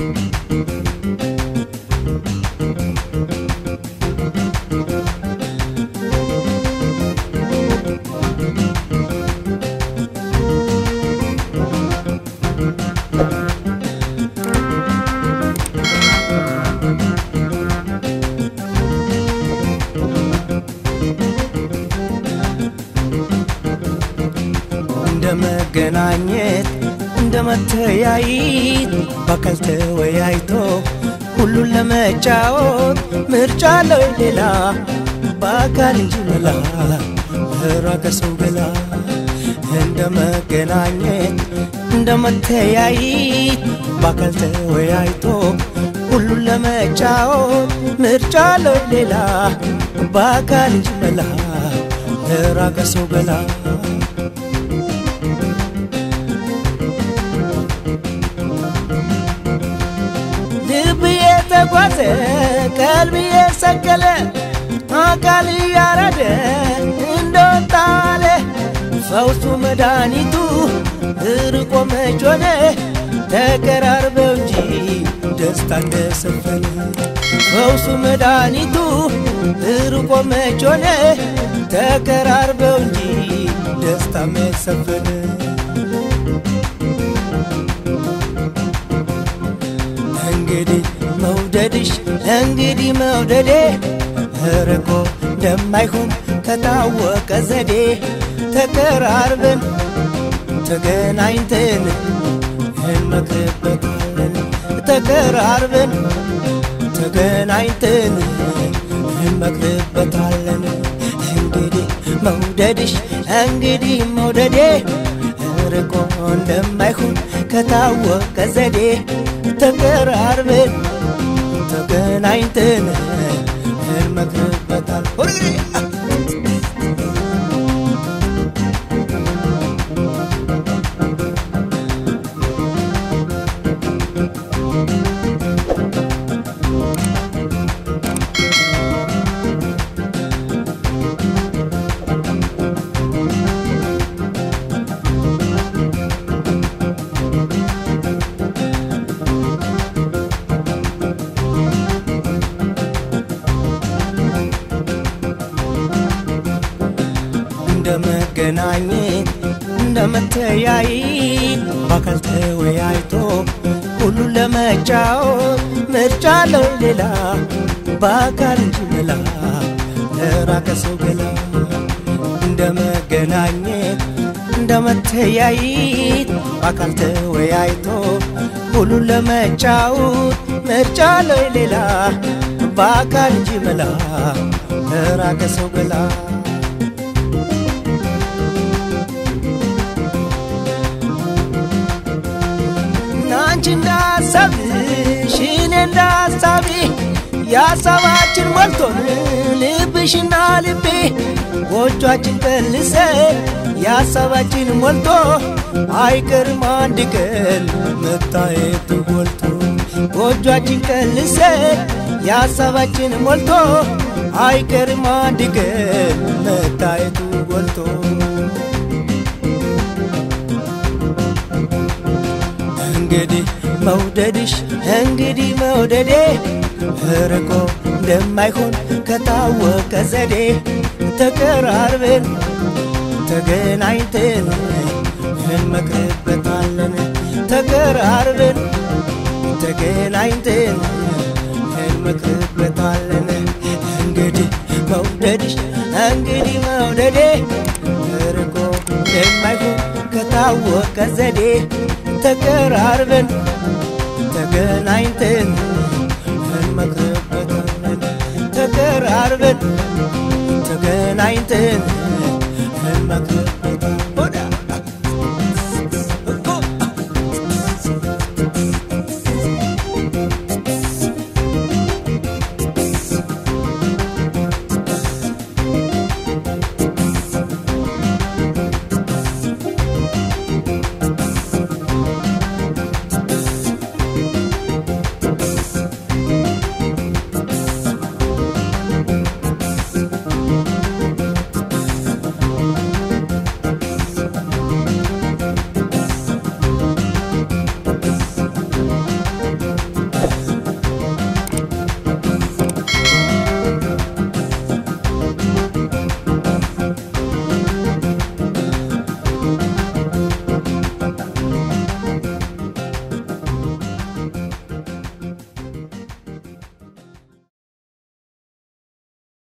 እንደ መገናኘት እንደ መተያየት በአካል ተወያይቶ ሁሉን ለመጫወት ምርጫ አለው ሌላ በአካል እንጂ መላ ራቀ ሰው ገላ እንደ መገናኘት እንደ መተያየት በአካል ተወያይቶ ሁሉን ለመጫወት ምርጫ አለው ሌላ በአካል እንጂ መላ ራቀ ሰው ገላ ልብ የተጓዘ ቀልብ የሰቀለ አካል እያረደ እንደወጣለ ፈውሱ መድኃኒቱ እርቆ መች ሆነ ተቀራርበው እንጂ ደስታ እንደሰፈነ ፈውሱ መድኃኒቱ እርቆ መች ሆነ ተቀራርበው እንጂ ደስታ መች ሰፈነ እንግዲህ መውደድሽ እንግዲህ መውደዴ እርቆ እንደማይሆን ከታወቀ ዘዴ ተቀራርበን ተገናኝተን እንመክርበታለን ተቀራርበን ተገናኝተን እንመክርበታለን እንግዲህ መውደድሽ እንግዲህ መውደዴ ርቆ እንደማይሆን ከታወቀ ዘዴ ተቀራርበን ተገናኝተን እንመክርበታል እንደ መገናኘት እንደ መተያየት በአካል ተወያይቶ ሁሉን ለመጫወት ምርጫ አለው ሌላ በአካል እንጂ መላ ለራቀ ሰው ገላ እንደ መገናኘት እንደ መተያየት በአካል ተወያይቶ ሁሉን ለመጫወት ምርጫ አለው ሌላ በአካል እንጂ መላ ለራቀ ሰው ገላ አንቺ እንዳሰብሽ እኔ እንዳሳቢ የሀሳባችን ሞልቶን ልብሽና ልቤ ጎጇችን ቀልሰ የሀሳባችን ሞልቶ አይቀርም አንድ ቀን መታየቱ ጎልቶ ጎጇችን ቀልሰ የሀሳባችን ሞልቶ አይቀርም አንድ ቀን መታየቱ ጎልቶ እንግዲህ መውደድሽ እንግዲህ መውደዴ ርቆ እንደማይሆን ከታወቀ ዘዴ ተቀራርበን ተገናኝተን እንመክርበታለን ተቀራርበን ተገናኝተን እንመክርበታለን እንግዲህ መውደድሽ እንግዲህ መውደዴ ርቆ እንደማይሆን ከታወቀ ዘዴ ተቀራርበን ተገናኝተን እንመክርበታለን ተቀራርበን ተገናኝተን እንመክርበታለን